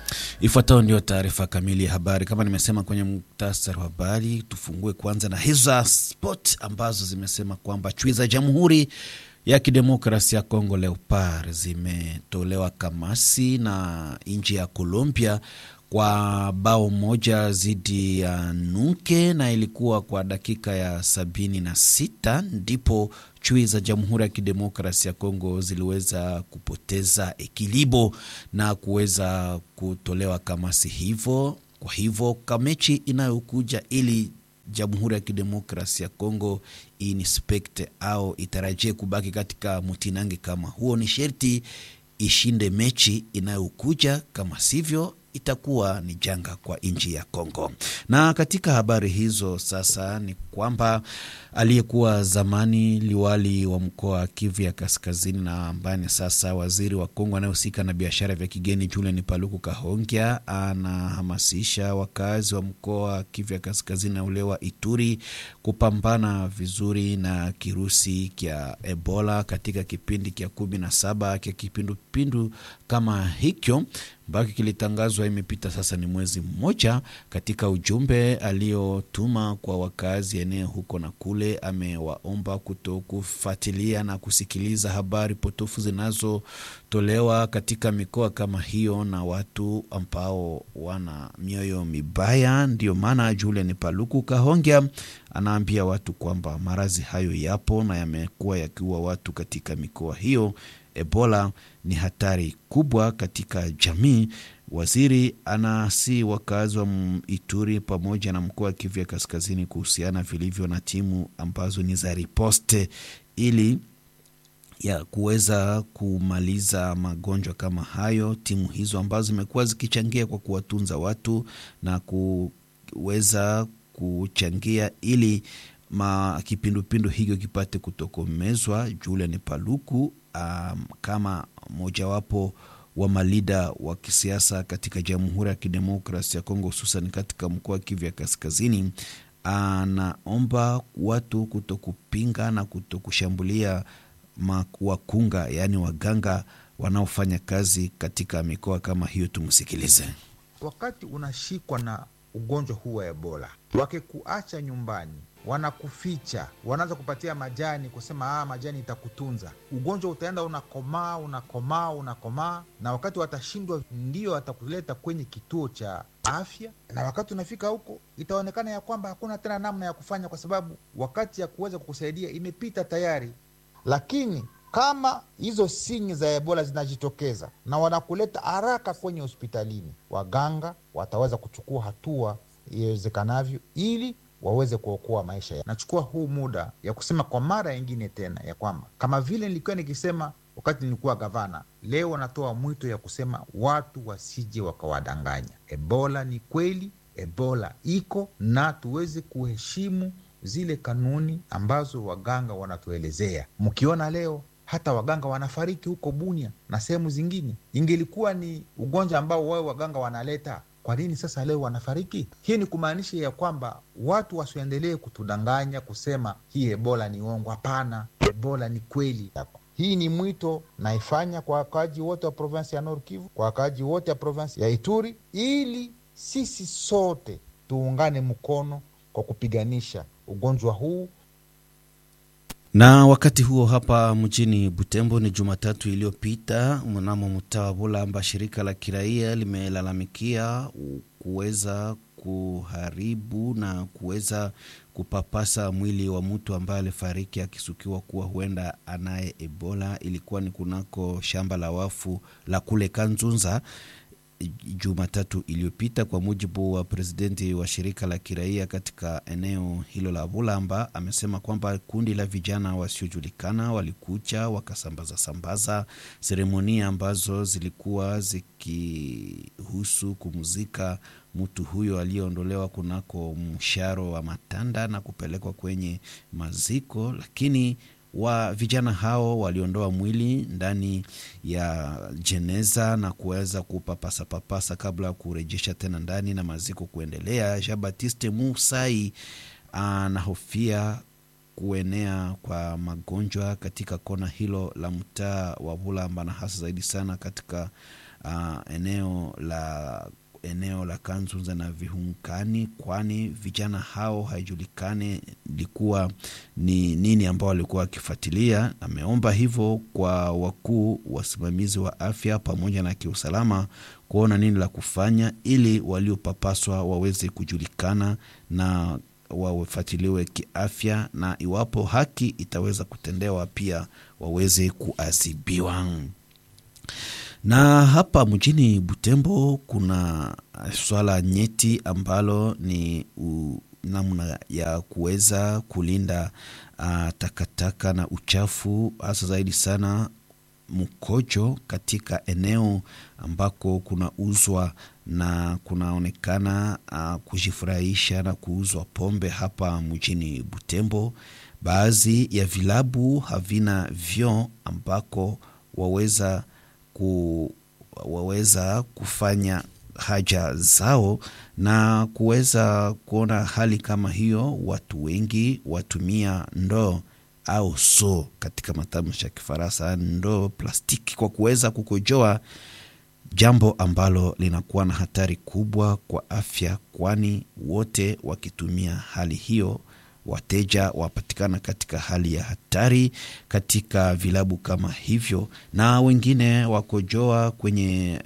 Ifuatayo ndio taarifa kamili ya habari. Kama nimesema kwenye muktasari wa habari, tufungue kwanza na hizo za sport ambazo zimesema kwamba chui za Jamhuri ya Kidemokrasia ya Kongo Leopard zimetolewa kamasi na nchi ya Colombia kwa bao moja dhidi ya Nuke na ilikuwa kwa dakika ya sabini na sita ndipo chui za Jamhuri ya Kidemokrasi ya Kongo ziliweza kupoteza ekilibo na kuweza kutolewa kamasi hivyo. Kwa hivyo kamechi inayokuja ili Jamhuri ya Kidemokrasi ya Kongo inspekte au itarajie kubaki katika mtinange kama huo, ni sherti ishinde mechi inayokuja, kama sivyo itakuwa ni janga kwa nchi ya Kongo. Na katika habari hizo sasa ni kwamba aliyekuwa zamani liwali wa mkoa wa Kivu ya Kaskazini na ambaye ni sasa waziri wa Kongo anayehusika na biashara vya kigeni Julian Paluku Kahongya anahamasisha wakazi wa mkoa wa Kivu ya Kaskazini na ule wa Ituri kupambana vizuri na kirusi kya Ebola katika kipindi kya kumi na saba kya kipindupindu kama hicho ambacho kilitangazwa imepita sasa ni mwezi mmoja. Katika ujumbe aliotuma kwa wakazi eneo huko na kule, amewaomba kuto kufuatilia na kusikiliza habari potofu zinazotolewa katika mikoa kama hiyo na watu ambao wana mioyo mibaya. Ndio maana Julian Paluku Kahongya anaambia watu kwamba maradhi hayo yapo na yamekuwa yakiua watu katika mikoa hiyo. Ebola ni hatari kubwa katika jamii. Waziri anasi wakazi wa Ituri pamoja na mkoa wa Kivu ya Kaskazini kuhusiana vilivyo na timu ambazo ni za riposte ili ya kuweza kumaliza magonjwa kama hayo. Timu hizo ambazo zimekuwa zikichangia kwa kuwatunza watu na kuweza kuchangia ili ma kipindupindu hiyo kipate kutokomezwa. Julian Paluku um, kama mojawapo wa malida wa kisiasa katika Jamhuri ya Kidemokrasi ya Kongo, hususan katika mkoa wa Kivu ya Kaskazini, anaomba watu kutokupinga na kutokushambulia wakunga, yaani waganga wanaofanya kazi katika mikoa kama hiyo. Tumsikilize. Wakati unashikwa na ugonjwa huu wa Ebola, wakikuacha nyumbani wanakuficha wanaanza kupatia majani, kusema ah, majani itakutunza. Ugonjwa utaenda unakomaa unakomaa unakomaa, na wakati watashindwa, ndio watakuleta kwenye kituo cha afya, na wakati unafika huko itaonekana ya kwamba hakuna tena namna ya kufanya, kwa sababu wakati ya kuweza kukusaidia imepita tayari. Lakini kama hizo sinyi za Ebola zinajitokeza na wanakuleta haraka kwenye hospitalini, waganga wataweza kuchukua hatua iwezekanavyo ili waweze kuokoa maisha ya. Nachukua huu muda ya kusema kwa mara nyingine tena ya kwamba kama vile nilikuwa nikisema wakati nilikuwa gavana, leo wanatoa mwito ya kusema watu wasije wakawadanganya. Ebola ni kweli, Ebola iko na tuweze kuheshimu zile kanuni ambazo waganga wanatuelezea. Mkiona leo hata waganga wanafariki huko Bunia na sehemu zingine, ingelikuwa ni ugonjwa ambao wao waganga wanaleta kwa nini sasa leo wanafariki? Hii ni kumaanisha ya kwamba watu wasiendelee kutudanganya kusema hii ebola ni uongo. Hapana, ebola ni kweli. Hii ni mwito naifanya kwa wakaaji wote wa provinsi ya Nord Kivu, kwa wakaaji wote wa provinsi ya Ituri, ili sisi sote tuungane mkono kwa kupiganisha ugonjwa huu. Na wakati huo hapa mjini Butembo ni Jumatatu iliyopita mnamo mtaa wa Bulamba, shirika la kiraia limelalamikia kuweza kuharibu na kuweza kupapasa mwili wa mtu ambaye alifariki akisukiwa kuwa huenda anaye Ebola. Ilikuwa ni kunako shamba la wafu la kule Kanzunza Jumatatu iliyopita. Kwa mujibu wa presidenti wa shirika la kiraia katika eneo hilo la Bulamba, amesema kwamba kundi la vijana wasiojulikana walikuja wakasambaza sambaza seremonia ambazo zilikuwa zikihusu kumzika mtu huyo aliyeondolewa kunako msharo wa Matanda na kupelekwa kwenye maziko, lakini wa vijana hao waliondoa mwili ndani ya jeneza na kuweza kupapasa papasa kabla ya kurejesha tena ndani na maziko kuendelea. Jean Baptiste Musai anahofia kuenea kwa magonjwa katika kona hilo la mtaa wa Bulamba na hasa zaidi sana katika uh, eneo la eneo la Kanzunza na Vihunkani, kwani vijana hao haijulikani ilikuwa ni nini ambao walikuwa wakifuatilia. Ameomba hivyo kwa wakuu wasimamizi wa afya pamoja na kiusalama kuona nini la kufanya ili waliopapaswa waweze kujulikana na wafuatiliwe kiafya, na iwapo haki itaweza kutendewa pia waweze kuadhibiwa na hapa mjini Butembo kuna swala nyeti ambalo ni u, namna ya kuweza kulinda uh, takataka na uchafu, hasa zaidi sana mkojo katika eneo ambako kunauzwa na kunaonekana uh, kujifurahisha na kuuzwa pombe hapa mjini Butembo. Baadhi ya vilabu havina vyoo ambako waweza ku, waweza kufanya haja zao na kuweza kuona hali kama hiyo. Watu wengi watumia ndoo au so katika matamshi ya Kifaransa, ndoo plastiki kwa kuweza kukojoa, jambo ambalo linakuwa na hatari kubwa kwa afya, kwani wote wakitumia hali hiyo wateja wapatikana katika hali ya hatari katika vilabu kama hivyo, na wengine wakojoa kwenye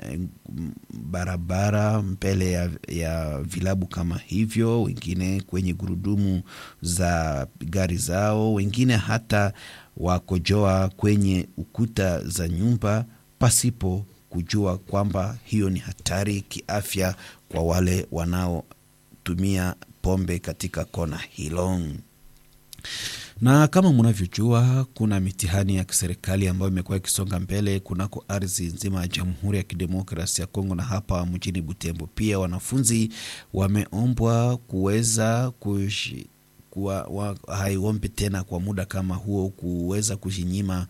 barabara mbele ya, ya vilabu kama hivyo, wengine kwenye gurudumu za gari zao, wengine hata wakojoa kwenye ukuta za nyumba pasipo kujua kwamba hiyo ni hatari kiafya kwa wale wanaotumia pombe katika kona hilo. Na kama mnavyojua, kuna mitihani ya kiserikali ambayo imekuwa ikisonga mbele kunako ardhi nzima ya Jamhuri ya Kidemokrasia ya Kongo na hapa mjini Butembo. Pia wanafunzi wameombwa kuweza kushi kuwa haiombi tena kwa muda kama huo kuweza kujinyima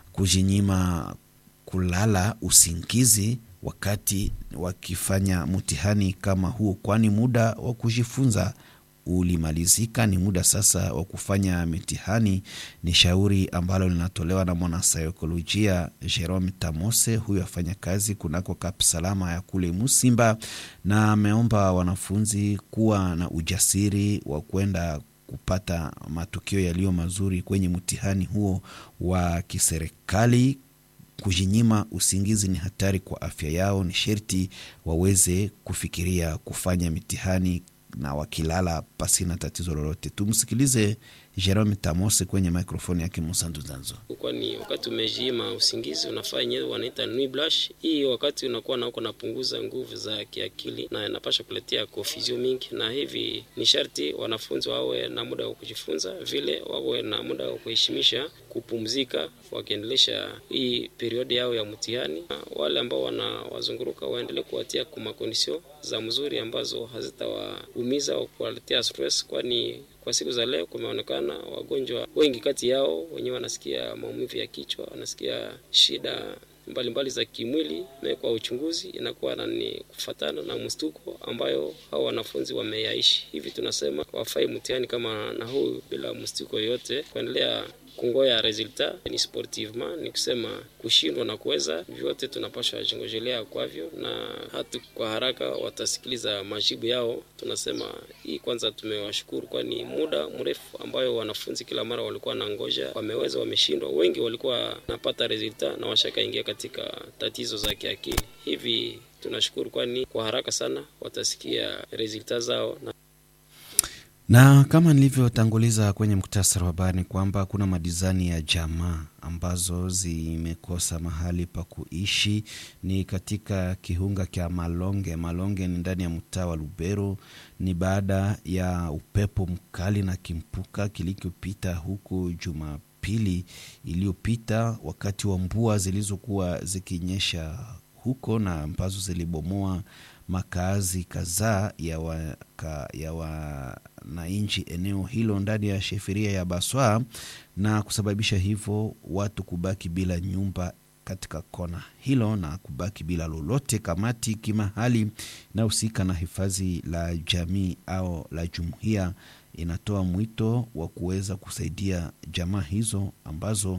kujinyima kulala usingizi wakati wakifanya mtihani kama huo, kwani muda wa kujifunza ulimalizika. Ni muda sasa wa kufanya mitihani. Ni shauri ambalo linatolewa na mwanasaikolojia Jerome Tamose, huyo afanya kazi kunako Kap Salama ya kule Musimba, na ameomba wanafunzi kuwa na ujasiri wa kwenda kupata matukio yaliyo mazuri kwenye mtihani huo wa kiserikali. Kujinyima usingizi ni hatari kwa afya yao, ni sherti waweze kufikiria kufanya mitihani na wakilala pasina tatizo lolote. Tumsikilize Jerome Tamose kwenye mikrofoni yake Musandu Zanzo. Kwani wakati umejima usingizi unafanya wanaita nuit blanche. Hii wakati unakuwa na uko napunguza nguvu za kiakili na inapasha kuletea confusion mingi, na hivi ni sharti wanafunzi wawe na muda wa kujifunza, vile wawe na muda wa kuheshimisha kupumzika, wakiendelesha hii periodi yao ya mtihani. Wale ambao wanawazunguruka waendelee kuwatia kumakondisio za mzuri ambazo hazitawaumiza au kuwaletea stress, kwani kwa siku za leo kumeonekana wagonjwa wengi kati yao wenyewe wanasikia maumivu ya kichwa, wanasikia shida mbalimbali mbali za kimwili, na kwa uchunguzi inakuwa ni kufatana na mstuko ambayo hao wanafunzi wameyaishi. Hivi tunasema wafai mtihani kama na huu bila mstuko yoyote, kuendelea kungoya resulta ni sportivement, ni kusema kushindwa na kuweza, vyote tunapaswa jingojelea kwavyo, na hata kwa haraka watasikiliza majibu yao. Tunasema hii kwanza, tumewashukuru kwani muda mrefu ambayo wanafunzi kila mara walikuwa na ngoja, wameweza, wameshindwa. Wengi walikuwa napata resulta na washakaingia katika tatizo za kiakili. Hivi tunashukuru kwani kwa haraka sana watasikia resulta zao na na kama nilivyotanguliza kwenye muktasari wa habari ni kwamba kuna madizani ya jamaa ambazo zimekosa mahali pa kuishi. Ni katika kiunga cha Malonge. Malonge ni ndani ya mtaa wa Lubero. Ni baada ya upepo mkali na kimpuka kilichopita huku Jumapili iliyopita, wakati wa mvua zilizokuwa zikinyesha huko na ambazo zilibomoa makazi kadhaa ya waka, ya wananchi eneo hilo ndani ya sheferia ya Baswa na kusababisha hivyo watu kubaki bila nyumba katika kona hilo na kubaki bila lolote. Kamati kimahali inayohusika na hifadhi la jamii au la jumuiya inatoa mwito wa kuweza kusaidia jamaa hizo ambazo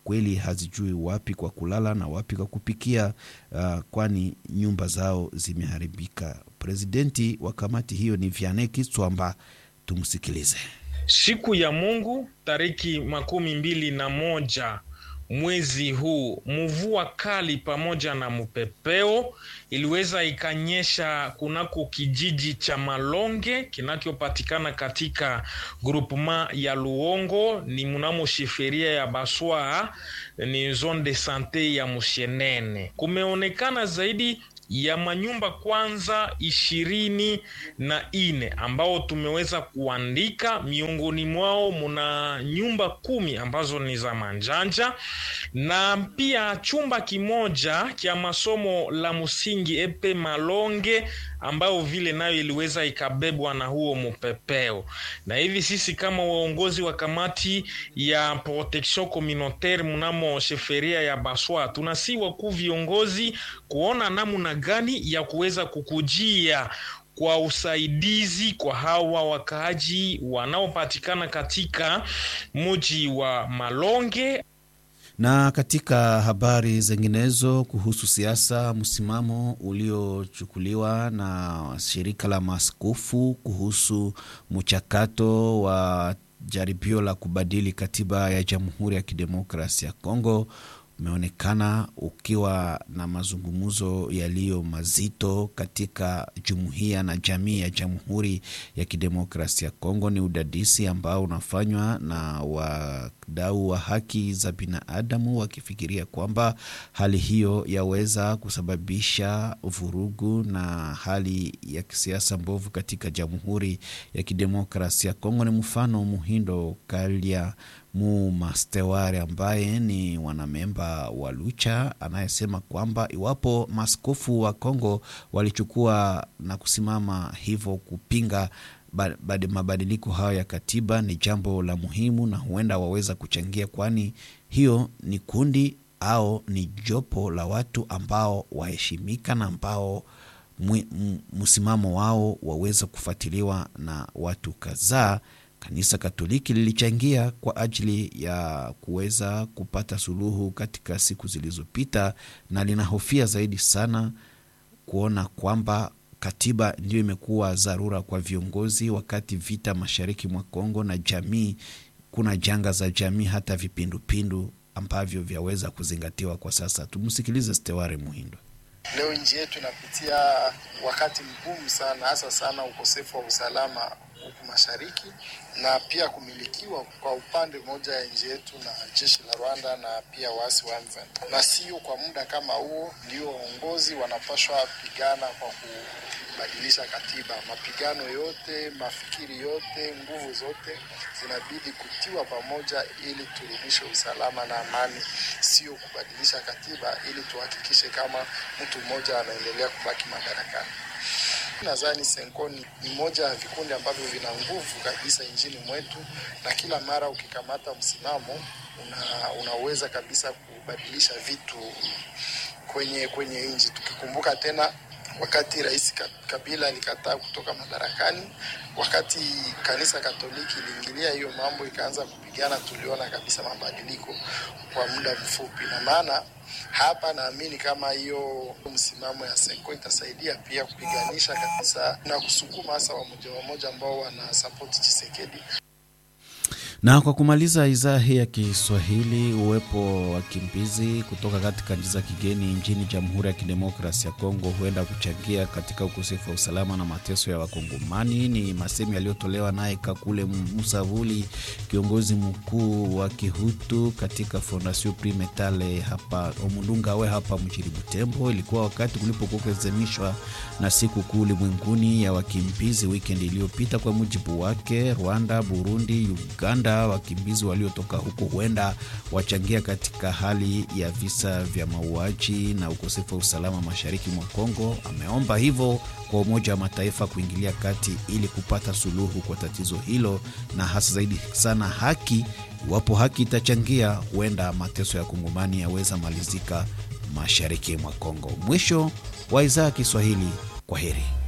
kweli hazijui wapi kwa kulala na wapi kwa kupikia, uh, kwani nyumba zao zimeharibika. Presidenti wa kamati hiyo ni Vianney Kiswamba, tumsikilize. Siku ya Mungu tariki makumi mbili na moja mwezi huu, mvua kali pamoja na mpepeo iliweza ikanyesha kunako kijiji cha Malonge kinachopatikana katika grupema ya Luongo, ni mnamo shiferia ya Baswa, ni zone de sante ya Mushenene. Kumeonekana zaidi ya manyumba kwanza ishirini na ine ambao tumeweza kuandika. Miongoni mwao muna nyumba kumi ambazo ni za manjanja na pia chumba kimoja cha masomo la msingi epe Malonge ambayo vile nayo iliweza ikabebwa na huo mpepeo. Na hivi sisi kama waongozi wa kamati ya protection communautaire mnamo sheferia ya Baswa tunasi wakuu viongozi kuona namna gani ya kuweza kukujia kwa usaidizi kwa hawa wakaaji wanaopatikana katika mji wa Malonge. Na katika habari zinginezo kuhusu siasa, msimamo uliochukuliwa na shirika la maaskofu kuhusu mchakato wa jaribio la kubadili katiba ya Jamhuri ya Kidemokrasia ya Kongo umeonekana ukiwa na mazungumzo yaliyo mazito katika jumuiya na jamii ya Jamhuri ya Kidemokrasia ya Kongo. Ni udadisi ambao unafanywa na wadau wa haki za binadamu wakifikiria kwamba hali hiyo yaweza kusababisha vurugu na hali ya kisiasa mbovu katika Jamhuri ya Kidemokrasia ya Kongo. Ni mfano Muhindo Kalia mu Masteware ambaye ni wanamemba wa Lucha anayesema kwamba iwapo maaskofu wa Kongo walichukua na kusimama hivyo kupinga mabadiliko hayo ya katiba ni jambo la muhimu na huenda waweza kuchangia, kwani hiyo ni kundi au ni jopo la watu ambao waheshimika na ambao msimamo wao waweza kufuatiliwa na watu kadhaa. Kanisa Katoliki lilichangia kwa ajili ya kuweza kupata suluhu katika siku zilizopita, na linahofia zaidi sana kuona kwamba katiba ndiyo imekuwa dharura kwa viongozi, wakati vita mashariki mwa Kongo na jamii, kuna janga za jamii, hata vipindupindu ambavyo vyaweza kuzingatiwa kwa sasa. Tumsikilize Steware Muhindo. Leo nchi yetu inapitia wakati mgumu sana, hasa sana ukosefu wa usalama huku mashariki na pia kumilikiwa kwa upande mmoja ya nchi yetu na jeshi la Rwanda na pia waasi wa M23. Na sio kwa muda kama huo ndio waongozi wanapashwa pigana kwa kubadilisha katiba. Mapigano yote, mafikiri yote, nguvu zote zinabidi kutiwa pamoja ili turudishe usalama na amani, sio kubadilisha katiba ili tuhakikishe kama mtu mmoja anaendelea kubaki madarakani. Nadhani Senkoni ni moja ya vikundi ambavyo vina nguvu kabisa nchini mwetu, na kila mara ukikamata msimamo una, unaweza kabisa kubadilisha vitu kwenye kwenye nchi. Tukikumbuka tena wakati Rais Kabila alikataa kutoka madarakani, wakati kanisa Katoliki iliingilia hiyo mambo ikaanza kupigana, tuliona kabisa mabadiliko kwa muda mfupi, na maana hapa naamini kama hiyo msimamo ya Senko itasaidia pia kupiganisha kabisa na kusukuma hasa wamoja wamoja ambao wana support Chisekedi. Na kwa kumaliza idhaa hii ya Kiswahili, uwepo wa wakimbizi kutoka katika nchi za kigeni nchini Jamhuri ya Kidemokrasi ya Kongo huenda kuchangia katika ukosefu wa usalama na mateso ya Wakongomani. Ni masemi yaliyotolewa naye Kakule Musavuli, kiongozi mkuu wa Kihutu katika Fondation Prix Metale hapa Omundungawe hapa mjini Butembo. Ilikuwa wakati kulipokuwa kuadhimishwa na siku kuu ulimwenguni ya wakimbizi wikendi iliyopita. Kwa mujibu wake, Rwanda, Burundi, Uganda wakimbizi waliotoka huko huenda wachangia katika hali ya visa vya mauaji na ukosefu wa usalama mashariki mwa Kongo. Ameomba hivyo kwa Umoja wa Mataifa kuingilia kati ili kupata suluhu kwa tatizo hilo, na hasa zaidi sana haki. Iwapo haki itachangia, huenda mateso ya Kongomani yaweza malizika mashariki mwa Kongo. Mwisho wa idhaa ya Kiswahili. Kwa heri.